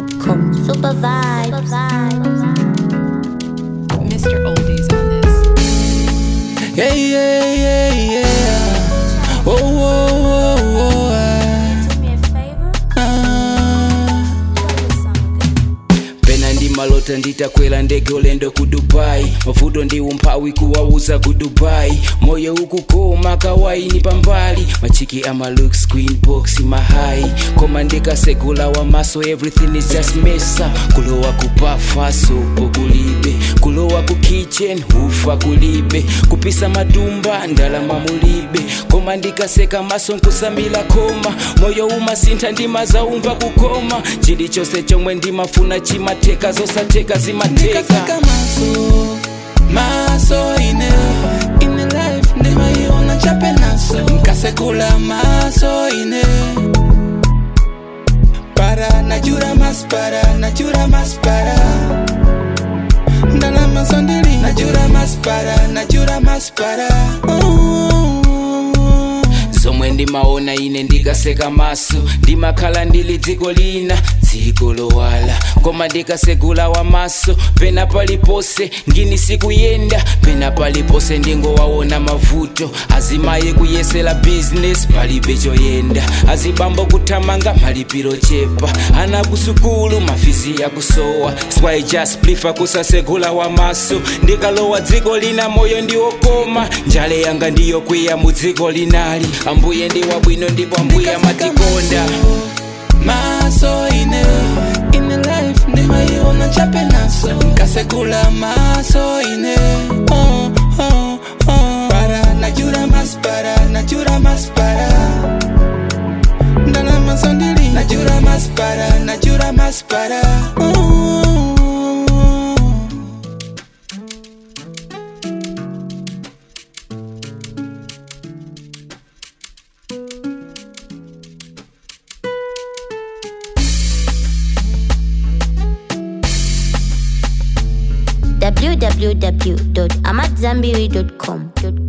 AmadZanbury.com. Super vibes. Mr. Oldies on this. Yeah, yeah, yeah, yeah. Oh, oh, oh, oh, ah. Ah. pena ndi malota nditakwera ndege ulendo ku dubai mavuto ndi umphawi kuwauza ku dubai moyo ukukoma kawaini pambali machiki ama looks queen box mahai koma ndikasegula wamaso everything is just mesa kulowa kupafa sopo kulibe kulowa ku kitchen ufa kulibe kupisa matumba ndalama mulibe koma ndikaseka maso nkusamila koma moyo umasintha ndimazaumva kukoma chilichonse chomwe ndimafuna chimateka zosateka zimateka Nikasaka maso maso ine ine life ndimaiona chape naso nkasekula maso ine para najura maspara najura maspara ndalama sondili najura maspara najura maspara zomwe ndimaona ine ndikaseka maso ndimakhala ndili dziko lina dziko lowala koma ndikasegula wamaso pena palipose ngini sikuyenda pena palipose ndingowaona mavuto azimaye kuyesera bizinesi palibe choyenda azibambo kuthamanga malipiro chepa ana kusukulu mafizi yakusowa swai just prefer kusasegula wamaso ndikalowa dziko lina moyo ndiwokoma njale yanga ndiyokwiya mu dziko linali ambuye ndi wabwino ndipo ambuye amatikonda maso ine ine life ndimaiona chape naso nkasekula maso ine oh, oh, oh. para najura maspara najura maspara ndalama sondili najura maspara najura maspara oh. www.amadzanbury.com.